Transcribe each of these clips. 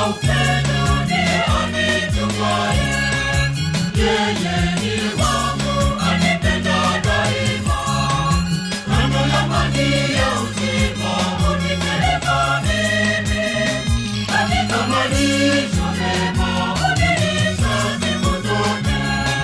wa upendo ndiye anitumaye. Yeye ni wangu anipenda daima. Kando ya maji ya uzima hunipeleka mimi. Katika malisho mema hunilisha siku zote.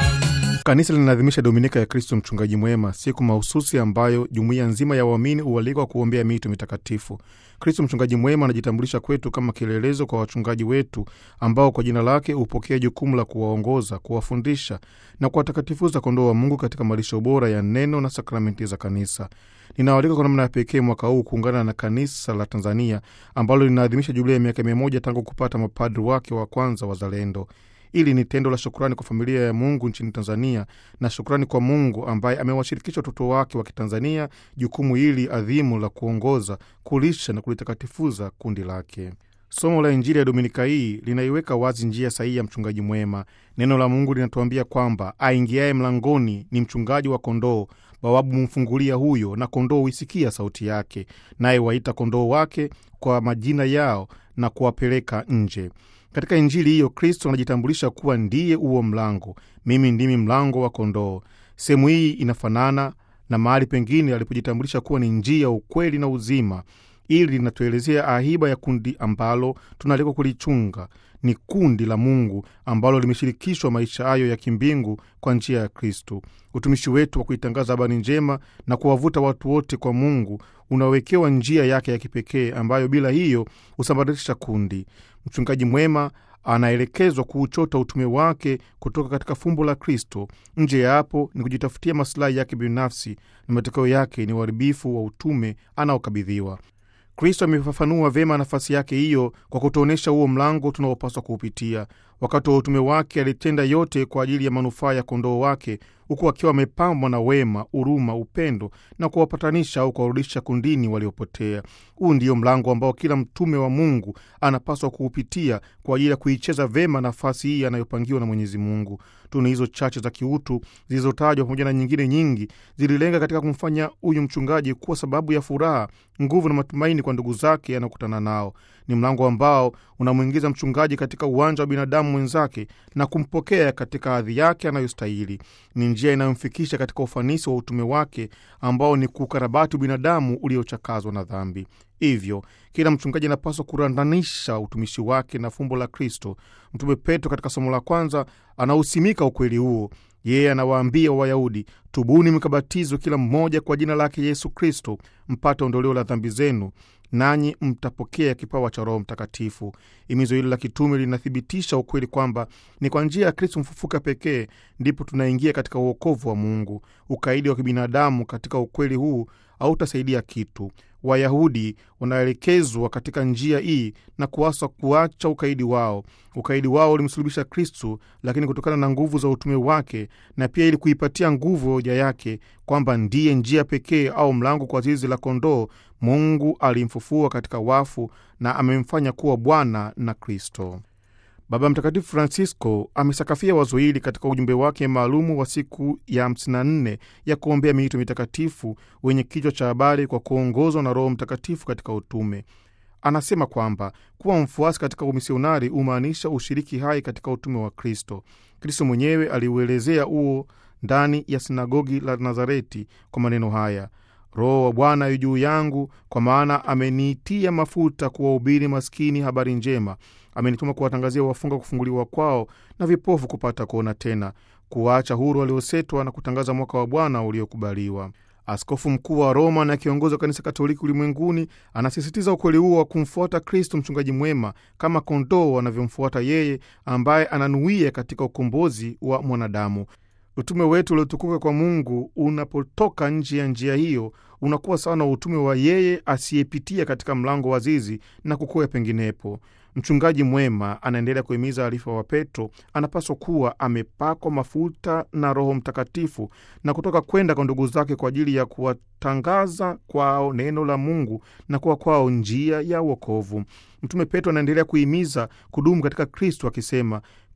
Kanisa linaadhimisha Dominika ya Kristo Mchungaji Mwema, siku mahususi ambayo jumuiya nzima ya waamini hualikwa kuombea mito mitakatifu. Kristo Mchungaji Mwema anajitambulisha kwetu kama kielelezo kwa wachungaji wetu ambao kwa jina lake hupokea jukumu la kuwaongoza, kuwafundisha na kuwatakatifuza kondoo wa Mungu katika malisho bora ya neno na sakramenti za kanisa. Ninawaalika kwa namna ya pekee mwaka huu kuungana na kanisa la Tanzania ambalo linaadhimisha jubilia ya miaka mia moja tangu kupata mapadri wake wa kwanza wazalendo. Hili ni tendo la shukrani kwa familia ya Mungu nchini Tanzania na shukrani kwa Mungu ambaye amewashirikisha watoto wake wa Kitanzania jukumu hili adhimu la kuongoza, kulisha na kulitakatifuza kundi lake. Somo la Injili ya Dominika hii linaiweka wazi njia sahihi ya mchungaji mwema. Neno la Mungu linatuambia kwamba aingiaye mlangoni ni mchungaji wa kondoo. Bawabu humfungulia huyo, na kondoo huisikia sauti yake, naye waita kondoo wake kwa majina yao na kuwapeleka nje. Katika Injili hiyo Kristo anajitambulisha kuwa ndiye huo mlango, mimi ndimi mlango wa kondoo. Sehemu hii inafanana na mahali pengine alipojitambulisha kuwa ni njia, ukweli na uzima. Ili linatuelezea ahiba ya kundi ambalo tunaalikwa kulichunga. Ni kundi la Mungu ambalo limeshirikishwa maisha hayo ya kimbingu kwa njia ya Kristo. Utumishi wetu wa kuitangaza habari njema na kuwavuta watu wote kwa Mungu unawekewa njia yake ya kipekee ambayo bila hiyo husambaratisha kundi. Mchungaji mwema anaelekezwa kuuchota utume wake kutoka katika fumbo la Kristo. Nje ya hapo ni kujitafutia masilahi yake binafsi, na matokeo yake ni uharibifu wa utume anaokabidhiwa. Kristo amefafanua vyema nafasi yake hiyo kwa kutuonyesha huo mlango tunaopaswa kuupitia. Wakati wa utume wake alitenda yote kwa ajili ya manufaa ya kondoo wake, huku akiwa amepambwa na wema, huruma, upendo na kuwapatanisha au kuwarudisha kundini waliopotea. Huu ndiyo mlango ambao kila mtume wa Mungu anapaswa kuupitia kwa ajili ya kuicheza vyema nafasi hii anayopangiwa na Mwenyezi Mungu. Tunu hizo chache za kiutu zilizotajwa pamoja na nyingine nyingi zililenga katika kumfanya huyu mchungaji kuwa sababu ya furaha, nguvu na matumaini kwa ndugu zake anakutana nao. Ni mlango ambao unamwingiza mchungaji katika uwanja wa binadamu mwenzake na kumpokea katika hadhi yake anayostahili. Ni njia inayomfikisha katika ufanisi wa utume wake ambao ni kuukarabati binadamu uliochakazwa na dhambi. Hivyo kila mchungaji anapaswa kurandanisha utumishi wake na fumbo la Kristo. Mtume Petro katika somo la kwanza anausimika ukweli huo. Yeye anawaambia Wayahudi, tubuni mkabatizwe kila mmoja kwa jina lake Yesu Kristo mpate ondoleo la dhambi zenu, nanyi mtapokea kipawa cha Roho Mtakatifu. Himizo hili la kitume linathibitisha ukweli kwamba ni kwa njia ya Kristo mfufuka pekee ndipo tunaingia katika uokovu wa Mungu. Ukaidi wa kibinadamu katika ukweli huu hautasaidia kitu. Wayahudi wanaelekezwa katika njia hii na kuaswa kuacha ukaidi wao. Ukaidi wao ulimsulubisha Kristu, lakini kutokana na nguvu za utume wake na pia ili kuipatia nguvu hoja yake kwamba ndiye njia pekee au mlango kwa zizi la kondoo, Mungu alimfufua katika wafu na amemfanya kuwa Bwana na Kristo. Baba Mtakatifu Francisco amesakafia wazo hili katika ujumbe wake maalumu wa siku ya 54 ya kuombea miito mitakatifu wenye kichwa cha habari kwa kuongozwa na Roho Mtakatifu katika utume. Anasema kwamba kuwa mfuasi katika umisionari humaanisha ushiriki hai katika utume wa Kristo. Kristo mwenyewe aliuelezea huo ndani ya sinagogi la Nazareti kwa maneno haya: Roho wa Bwana yu juu yangu, kwa maana ameniitia mafuta kuwahubiri maskini habari njema, amenituma kuwatangazia wafunga kufunguliwa kwao na vipofu kupata kuona tena, kuwaacha huru waliosetwa na kutangaza mwaka wa Bwana uliokubaliwa. Askofu mkuu wa Roma na kiongozi wa kanisa Katoliki ulimwenguni anasisitiza ukweli huo wa kumfuata Kristo mchungaji mwema kama kondoo wanavyomfuata yeye ambaye ananuia katika ukombozi wa mwanadamu. Utume wetu uliotukuka kwa Mungu unapotoka nje ya njia hiyo unakuwa sawa na utume wa yeye asiyepitia katika mlango wa zizi na kukwea penginepo. Mchungaji mwema, anaendelea kuhimiza arifa wa Petro, anapaswa kuwa amepakwa mafuta na Roho Mtakatifu na kutoka kwenda kwa ndugu zake kwa ajili ya kuwatangaza kwao neno la Mungu na kuwa kwao njia ya uokovu. Mtume Petro anaendelea kuhimiza kudumu katika Kristo akisema,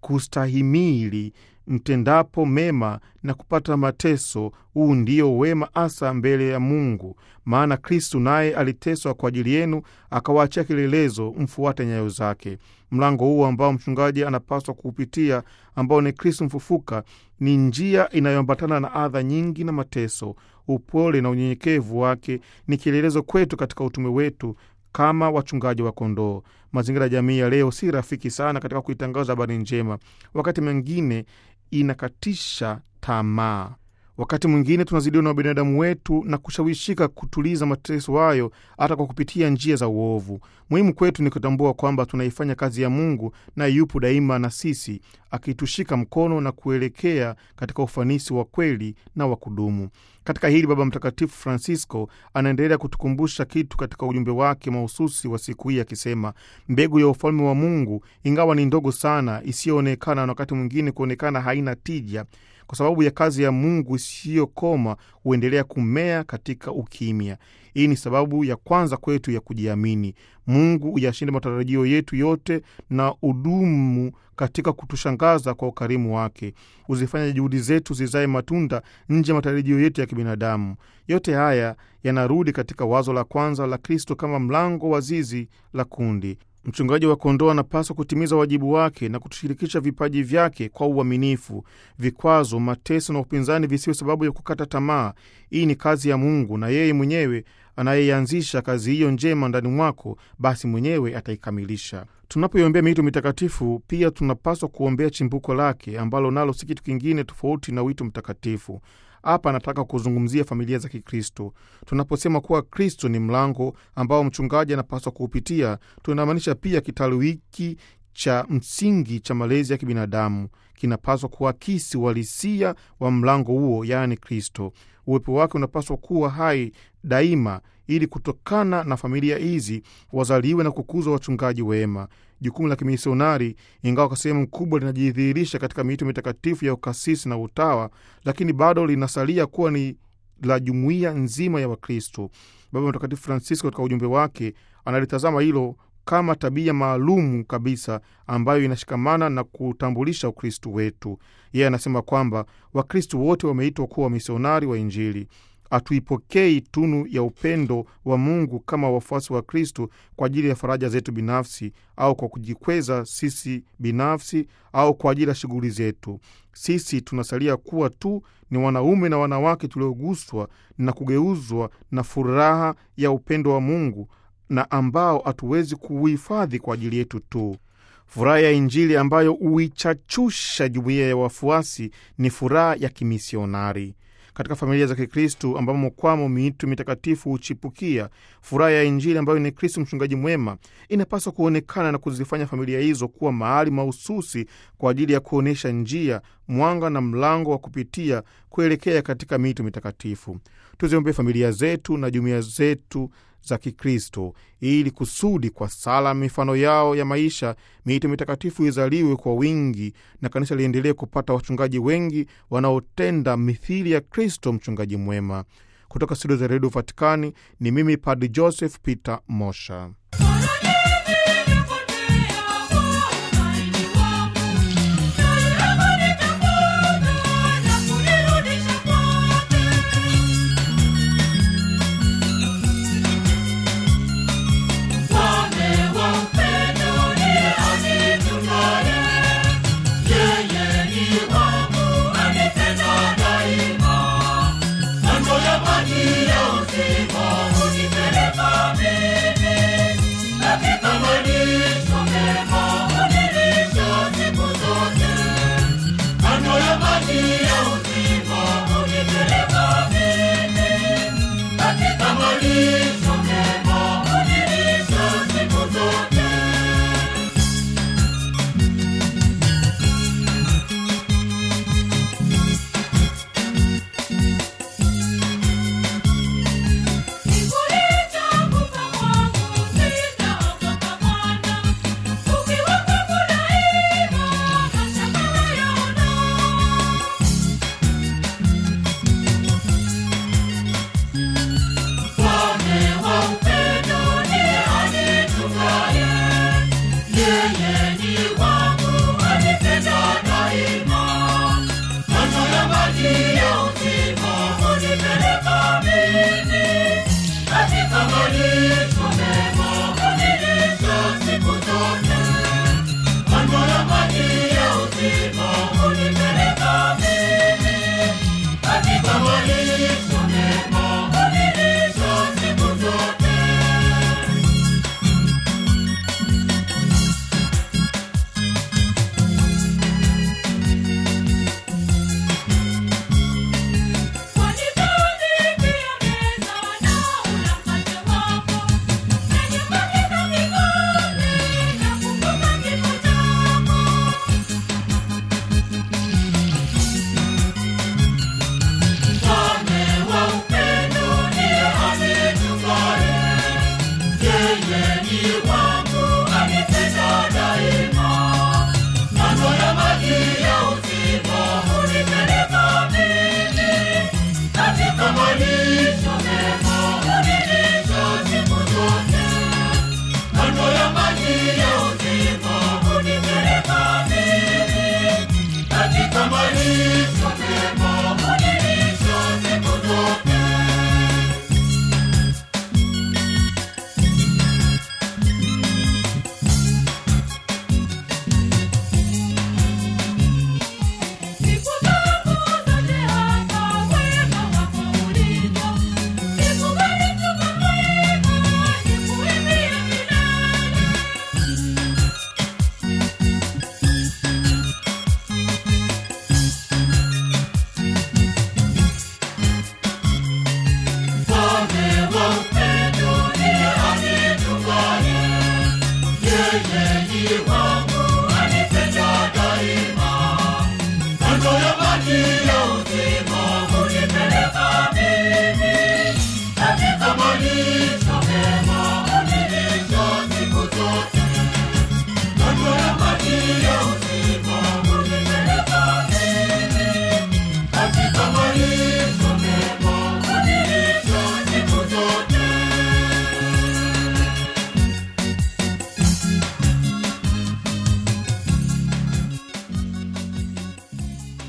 kustahimili mtendapo mema na kupata mateso. Huu ndio wema hasa mbele ya Mungu, maana Kristu naye aliteswa kwa ajili yenu, akawaachia kielelezo, mfuate nyayo zake. Mlango huu ambao mchungaji anapaswa kuupitia, ambao ni Kristu mfufuka, ni njia inayoambatana na adha nyingi na mateso. Upole na unyenyekevu wake ni kielelezo kwetu katika utume wetu kama wachungaji wa kondoo. Mazingira ya jamii ya leo si rafiki sana katika kuitangaza habari njema, wakati mwingine inakatisha tamaa. Wakati mwingine tunazidiwa na binadamu wetu na kushawishika kutuliza mateso hayo hata kwa kupitia njia za uovu. Muhimu kwetu ni kutambua kwamba tunaifanya kazi ya Mungu na yupo daima na sisi, akitushika mkono na kuelekea katika ufanisi wa kweli na wa kudumu. Katika hili Baba Mtakatifu Francisco anaendelea kutukumbusha kitu katika ujumbe wake mahususi wa siku hii akisema, mbegu ya ufalme wa Mungu ingawa ni ndogo sana, isiyoonekana na wakati mwingine kuonekana haina tija kwa sababu ya kazi ya Mungu isiyokoma huendelea kumea katika ukimya. Hii ni sababu ya kwanza kwetu ya kujiamini. Mungu uyashinde matarajio yetu yote na udumu katika kutushangaza kwa ukarimu wake, huzifanya juhudi zetu zizae matunda nje ya matarajio yetu ya kibinadamu. Yote haya yanarudi katika wazo la kwanza la Kristo kama mlango wa zizi la kundi. Mchungaji wa kondoo anapaswa kutimiza wajibu wake na kutushirikisha vipaji vyake kwa uaminifu. Vikwazo, mateso na upinzani visiwe sababu ya kukata tamaa. Hii ni kazi ya Mungu, na yeye mwenyewe anayeianzisha kazi hiyo njema ndani mwako, basi mwenyewe ataikamilisha. Tunapoiombea miito mitakatifu, pia tunapaswa kuombea chimbuko lake, ambalo nalo si kitu kingine tofauti na wito mtakatifu. Hapa anataka kuzungumzia familia za Kikristo. Tunaposema kuwa Kristo ni mlango ambao mchungaji anapaswa kuupitia, tunamaanisha pia kitalu hiki cha msingi cha malezi ya kibinadamu kinapaswa kuakisi uhalisia wa mlango huo, yaani Kristo. Uwepo wake unapaswa kuwa hai daima, ili kutokana na familia hizi wazaliwe na kukuzwa wachungaji wema. Jukumu la kimisionari, ingawa kwa sehemu kubwa linajidhihirisha katika miito mitakatifu ya ukasisi na utawa, lakini bado linasalia kuwa ni la jumuiya nzima ya Wakristo. Baba Mtakatifu Francisco katika ujumbe wake analitazama hilo kama tabia maalumu kabisa ambayo inashikamana na kutambulisha Ukristu wetu. Yeye anasema kwamba Wakristu wote wameitwa kuwa wamisionari wa Injili. Hatuipokei tunu ya upendo wa Mungu kama wafuasi wa Kristo kwa ajili ya faraja zetu binafsi au kwa kujikweza sisi binafsi au kwa ajili ya shughuli zetu. Sisi tunasalia kuwa tu ni wanaume na wanawake tulioguswa na kugeuzwa na furaha ya upendo wa Mungu na ambao hatuwezi kuuhifadhi kwa ajili yetu tu. Furaha ya Injili ambayo huichachusha jumuiya ya wafuasi ni furaha ya kimisionari. Katika familia za Kikristu ambamo kwamo miito mitakatifu huchipukia, furaha ya Injili ambayo ni Kristu mchungaji mwema inapaswa kuonekana na kuzifanya familia hizo kuwa mahali mahususi kwa ajili ya kuonyesha njia, mwanga na mlango wa kupitia kuelekea katika miito mitakatifu. Tuziombee familia zetu na jumuiya zetu za Kikristo ili kusudi kwa sala mifano yao ya maisha miito mitakatifu izaliwe kwa wingi na kanisa liendelee kupata wachungaji wengi wanaotenda mithili ya Kristo mchungaji mwema. Kutoka studio za redio Vatikani ni mimi Padri Joseph Peter Mosha. Yeye ni wangu anipenda ni wangu